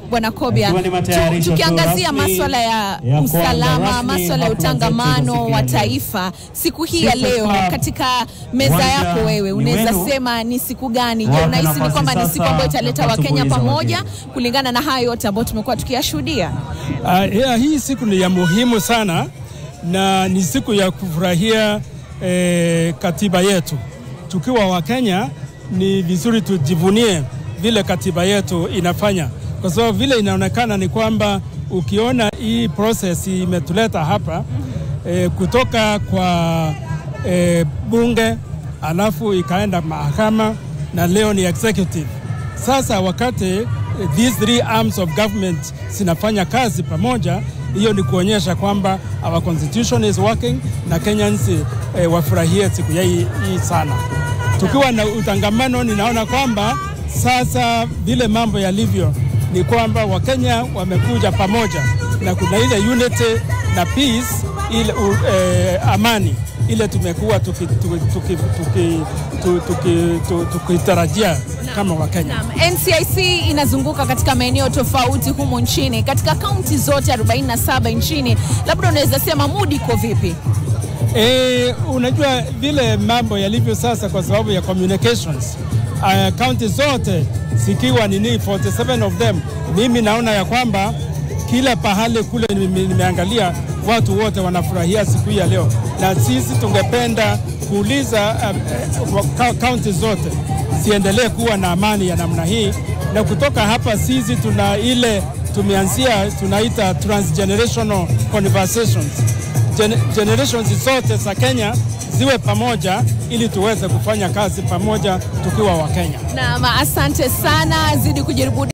Bwana Kobia, Ikiwa ni matayarisho tu, tu tukiangazia rasmi maswala ya ya kuanza usalama, rasmi maswala ya hafla zetu utangamano za siku wa ya leo. taifa siku hii ya Sisi leo, Club, katika meza uwanja yako wewe, ni unaweza wenu. sema ni siku gani? Je, Wape unahisi ni nafasi kwamba ni siku sasa ambayo italeta ya Wakenya kutumbuiza pamoja wageni. kulingana na hayo yote ambayo tumekuwa tukiyashuhudia? Uh, yeah, hii siku ni ya muhimu sana na ni siku ya kufurahia eh, katiba yetu. Tukiwa Wakenya ni vizuri tujivunie vile katiba yetu inafanya, kwa sababu vile inaonekana ni kwamba ukiona hii process imetuleta hapa eh, kutoka kwa eh, bunge alafu ikaenda mahakama na leo ni executive. Sasa wakati eh, these three arms of government zinafanya kazi pamoja, hiyo ni kuonyesha kwamba our constitution is working na Kenyans eh, wafurahie siku ya hii, hii sana. Tukiwa na utangamano, ninaona kwamba sasa vile mambo yalivyo ni kwamba Wakenya wamekuja pamoja na kuna ile unity na peace ile u, eh, amani ile tumekuwa tukitarajia tuki, tuki, tuki, tuki, tuki, tuki, tukitarajia kama Wakenya. Naam, NCIC inazunguka katika maeneo tofauti humu nchini, katika kaunti zote 47 nchini. Labda unaweza sema mood iko vipi? E, unajua vile mambo yalivyo sasa kwa sababu ya communications uh, kaunti zote zikiwa nini 47 of them, mimi naona ya kwamba kila pahali kule nime- nimeangalia watu wote wanafurahia siku hii ya leo, na sisi tungependa kuuliza uh, uh, kaunti zote ziendelee kuwa na amani ya namna hii, na kutoka hapa sisi tuna ile tumeanzia tunaita transgenerational conversations Gen generations zote za Kenya ziwe pamoja ili tuweze kufanya kazi pamoja tukiwa Wakenya. Naam, asante sana, zidi kujaribu